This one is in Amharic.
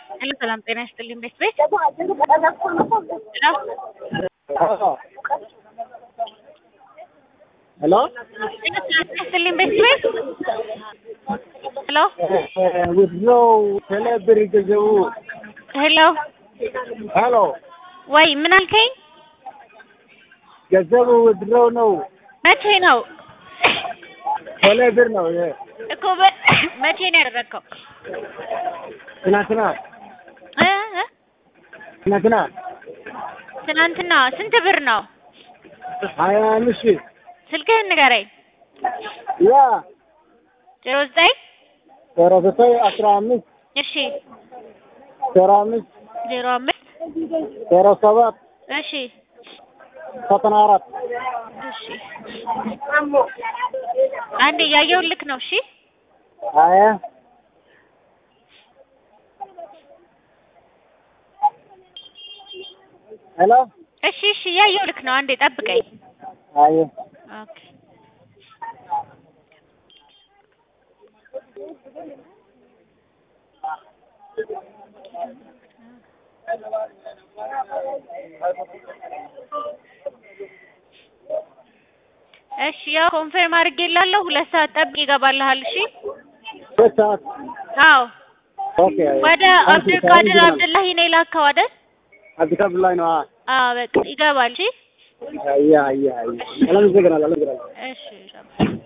ሄሎ ሰላም ጤና ይስጥልኝ ቤት ቤት ሄሎ ይስጥልኝ ቤት ቤት ሄሎ ውድነው ቴሌብር ገንዘቡ ሄሎ ሄሎ ወይ ምን አልከኝ? ገንዘቡ ውድነው ነው መቼ ነው ቴሌብር ነው ይሄ እኮ በ- መቼ ነው ያደረግከው? ትናንትና እ እ ትናንትና ትናንትና ስንት ብር ነው? ሀያ አምስት ሺህ ስልክህን ንገረኝ። ያ ዜሮ ዘጠኝ ዜሮ ዘጠኝ አስራ አምስት እሺ ዜሮ አምስት ዜሮ አምስት ዜሮ ሰባት እሺ ዘጠና አራት እሺ አንዴ እያየሁልክ ነው። እሺ ሀያ ሄሎ እሺ እሺ እያየሁልክ ነው። አንዴ ጠብቀኝ። ሀያ ኦኬ እሺ ያው ኮንፈርም አድርጌላለሁ። ሁለት ሰዓት ጠብቅ ይገባልሃል። እሺ ሁለት ሰዓት አዎ ኦኬ ወደ አብዱል ቃድር አብዱላሂ ነው የላከው አይደል? አዲስ አበባ ላይ ነው አዎ በቃ ይገባል። እሺ አያ አያ አያ አመሰግናለሁ አመሰግናለሁ እሺ